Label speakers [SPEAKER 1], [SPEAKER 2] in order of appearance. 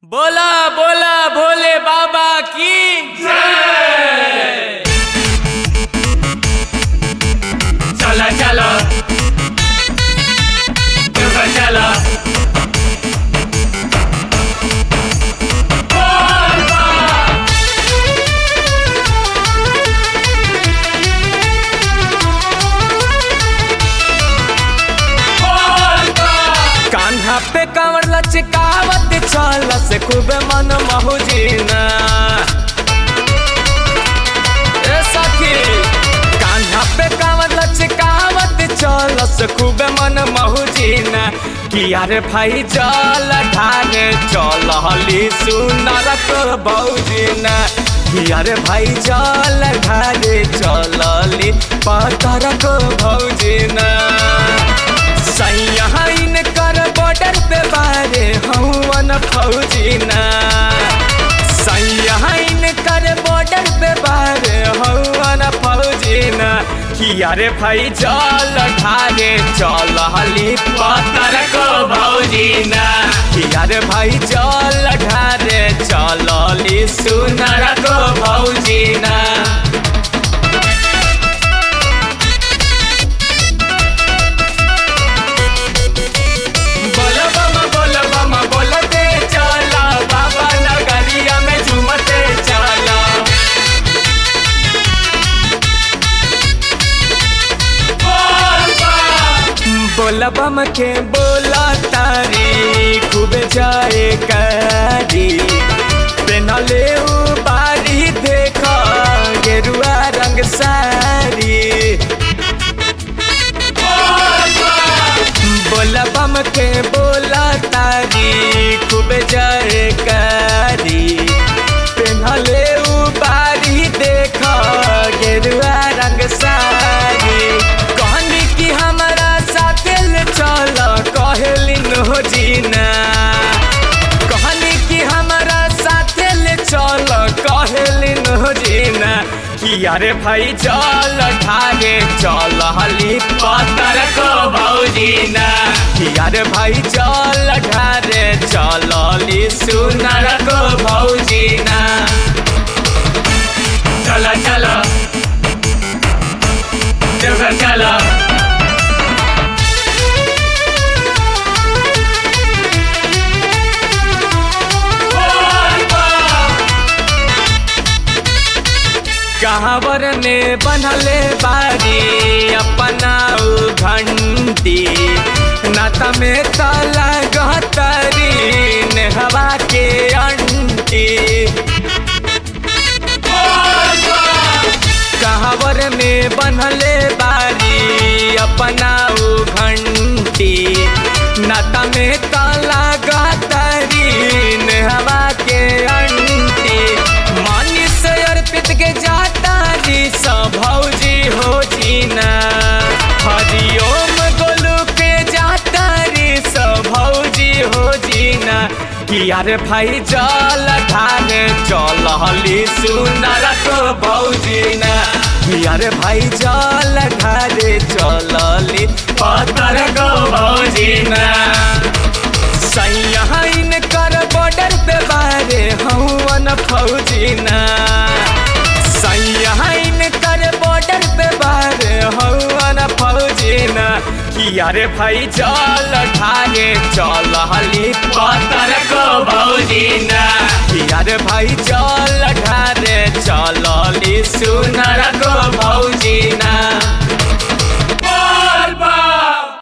[SPEAKER 1] बोला बोला भोले बाबा की
[SPEAKER 2] चला चला ऊपर चला
[SPEAKER 1] कान्हा पे कांवर लचकावत चल से खूब मन महुजीना ए सखी कान्हा पे कांवर लचकावत चल से खूब मन महुजीना किया रे भाई चल ढाने चल हली सुनर को बौजीना किया रे भाई चल ढाने चलली पतर को भौजीना सैयाइन कर बॉर्डर पे बारे हवन फौजीना सैयाइन कर बॉर्डर पे बारे हवन फौजीना किया रे भाई चल ढारे चल हली पतर को भौजीना किया रे भाई चल ढारे चलली सुनर को भौजीना बोलो बम बोलो बम बोलते चला बाबा नगरिया में झूमते चला बोला बम के बोला तारी खूब जाए करी पेनले बारी देखा गेरुआ रंग सारी बोला बम के बोला तारी खूब जाए करी पेन्हले बारी देख गेरुआ रंग सारी कहनी कि हमारा साथे ले चल कहलिन हो जीना कहनी कि हमारा साथे ले चल कहलिन हो जीना कि अरे भाई चल ठागे चल हली पतर को भौजीना कि अरे भाई चल ठारे चलली सुनर को भौजीना
[SPEAKER 2] चला चला ऊपर चला
[SPEAKER 1] कहावर ने बनले बारी अपना उ घंटी नाता में ताला गहतरी नेहवा के अंटी कहावर में बनले बारी अपना उ घंटी नाता में ताला गहतरी नेहवा के अंटी मानी से अर्पित के जाता जी सब भौजी हो जीना हरिओम गोलू के जाता रे सब भौजी हो जीना कि यार भाई चल ढाने चल हली सुनर को भौजीना कि यार भाई चल ढारे चलली पतर को भौजीना सैयाइन कर बॉर्डर पे बारे हवन फौजीना सैयाइन कर बॉर्डर पे बारे हवन फौजीना कि अरे भाई चल ढागे चल हली पतर को भौजीना कि अरे भाई चल ढारे चलली सुनर को भौ